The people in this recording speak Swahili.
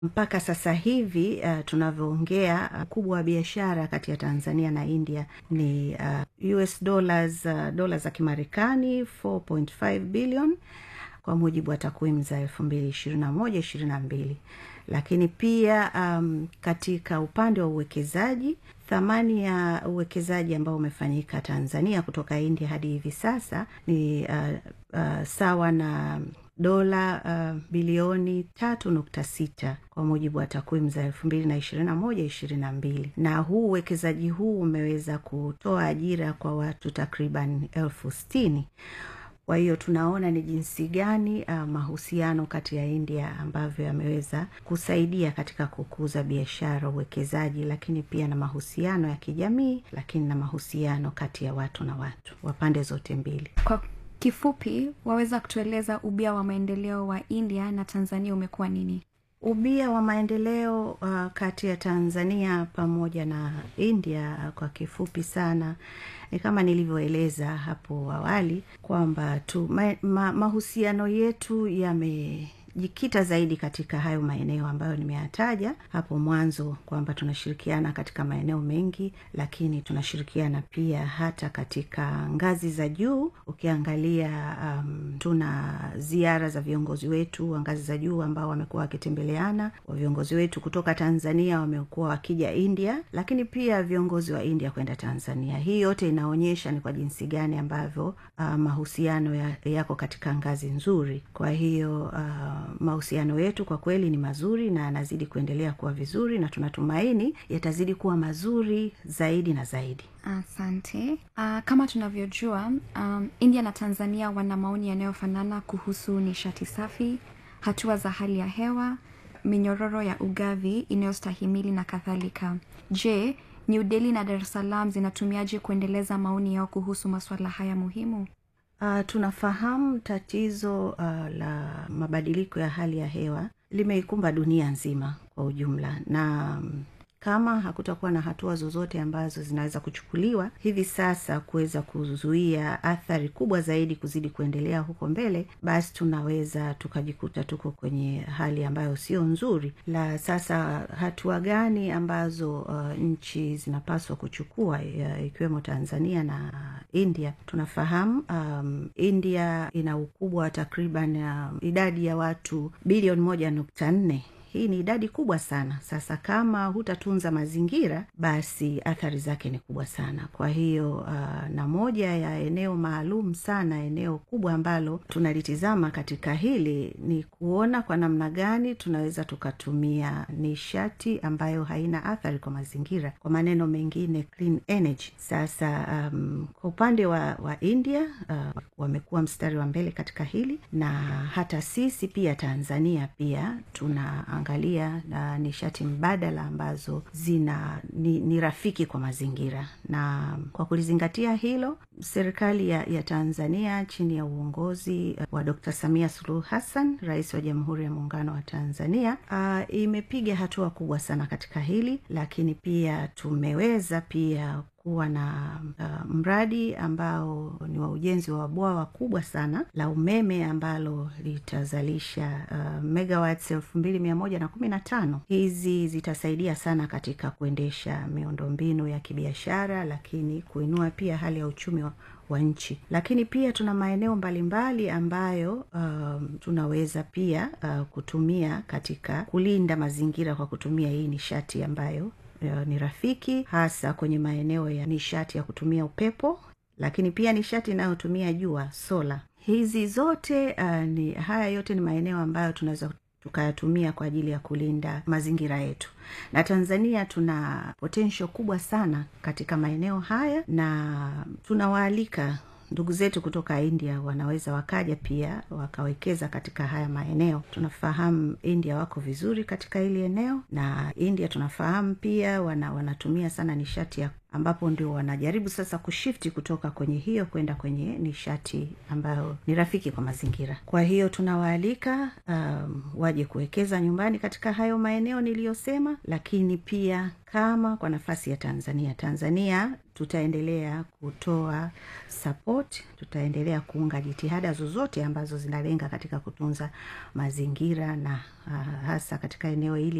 mpaka sasa hivi uh, tunavyoongea ukubwa uh, wa biashara kati ya tanzania na india ni uh, us dollars uh, dola za kimarekani 4.5 billion kwa mujibu wa takwimu za elfu mbili ishirini na moja ishirini na mbili lakini pia um, katika upande wa uwekezaji thamani ya uwekezaji ambao umefanyika tanzania kutoka india hadi hivi sasa ni uh, uh, sawa na dola uh, bilioni tatu nukta sita kwa mujibu wa takwimu za elfu mbili na ishirini na moja ishirini na mbili na huu uwekezaji huu umeweza kutoa ajira kwa watu takriban elfu stini kwa hiyo tunaona ni jinsi gani uh, mahusiano kati ya india ambavyo yameweza kusaidia katika kukuza biashara uwekezaji lakini pia na mahusiano ya kijamii lakini na mahusiano kati ya watu na watu wa pande zote mbili kwa kifupi waweza kutueleza ubia wa maendeleo wa india na tanzania umekuwa nini ubia wa maendeleo uh, kati ya tanzania pamoja na india uh, kwa kifupi sana ni kama nilivyoeleza hapo awali kwamba tu ma, ma, mahusiano yetu yame jikita zaidi katika hayo maeneo ambayo nimeyataja hapo mwanzo kwamba tunashirikiana katika maeneo mengi lakini tunashirikiana pia hata katika ngazi za juu ukiangalia um, tuna ziara za viongozi wetu wa ngazi za juu ambao wamekuwa wakitembeleana wa viongozi wetu kutoka tanzania wamekuwa wakija india lakini pia viongozi wa india kwenda tanzania hii yote inaonyesha ni kwa jinsi gani ambavyo uh, mahusiano ya, yako katika ngazi nzuri kwa hiyo uh, mahusiano yetu kwa kweli ni mazuri na yanazidi kuendelea kuwa vizuri na tunatumaini yatazidi kuwa mazuri zaidi na zaidi asante uh, kama tunavyojua um, india na tanzania wana maoni yanayofanana kuhusu nishati safi hatua za hali ya hewa minyororo ya ugavi inayostahimili na kadhalika je new delhi na dar es salaam zinatumiaje kuendeleza maoni yao kuhusu masuala haya muhimu Uh, tunafahamu tatizo uh, la mabadiliko ya hali ya hewa limeikumba dunia nzima kwa ujumla na um, kama hakutakuwa na hatua zozote ambazo zinaweza kuchukuliwa hivi sasa kuweza kuzuia athari kubwa zaidi kuzidi kuendelea huko mbele basi tunaweza tukajikuta tuko kwenye hali ambayo sio nzuri la sasa hatua gani ambazo uh, nchi zinapaswa kuchukua uh, ikiwemo tanzania na india tunafahamu um, india ina ukubwa wa takriban uh, idadi ya watu bilioni moja nukta nne hii ni idadi kubwa sana sasa kama hutatunza mazingira basi athari zake ni kubwa sana kwa hiyo uh, na moja ya eneo maalum sana eneo kubwa ambalo tunalitizama katika hili ni kuona kwa namna gani tunaweza tukatumia nishati ambayo haina athari kwa mazingira kwa maneno mengine clean energy sasa um, kwa upande wa, wa india uh, wamekuwa mstari wa mbele katika hili na hata sisi pia tanzania pia tuna angalia uh, nishati mbadala ambazo zina ni, ni rafiki kwa mazingira na kwa kulizingatia hilo serikali ya, ya tanzania chini ya uongozi uh, wa dr samia suluhu hassan rais wa jamhuri ya muungano wa tanzania uh, imepiga hatua kubwa sana katika hili lakini pia tumeweza pia kuwa na uh, mradi ambao ni wa ujenzi wa bwawa kubwa sana la umeme ambalo litazalisha uh, megawatts elfu mbili mia moja na kumi na tano hizi zitasaidia sana katika kuendesha miundombinu ya kibiashara lakini kuinua pia hali ya uchumi wa wa nchi lakini pia tuna maeneo mbalimbali ambayo um, tunaweza pia uh, kutumia katika kulinda mazingira kwa kutumia hii nishati ambayo uh, ni rafiki hasa kwenye maeneo ya nishati ya kutumia upepo lakini pia nishati inayotumia jua sola hizi zote uh, ni haya yote ni maeneo ambayo tunaweza tukayatumia kwa ajili ya kulinda mazingira yetu na tanzania tuna potential kubwa sana katika maeneo haya na tunawaalika ndugu zetu kutoka india wanaweza wakaja pia wakawekeza katika haya maeneo tunafahamu india wako vizuri katika hili eneo na india tunafahamu pia wana, wanatumia sana nishati ya ambapo ndio wanajaribu sasa kushifti kutoka kwenye hiyo kwenda kwenye nishati ambayo ni rafiki kwa mazingira kwa hiyo tunawaalika um, waje kuwekeza nyumbani katika hayo maeneo niliyosema lakini pia kama kwa nafasi ya tanzania tanzania tutaendelea kutoa support tutaendelea kuunga jitihada zozote ambazo zinalenga katika kutunza mazingira na uh, hasa katika eneo hili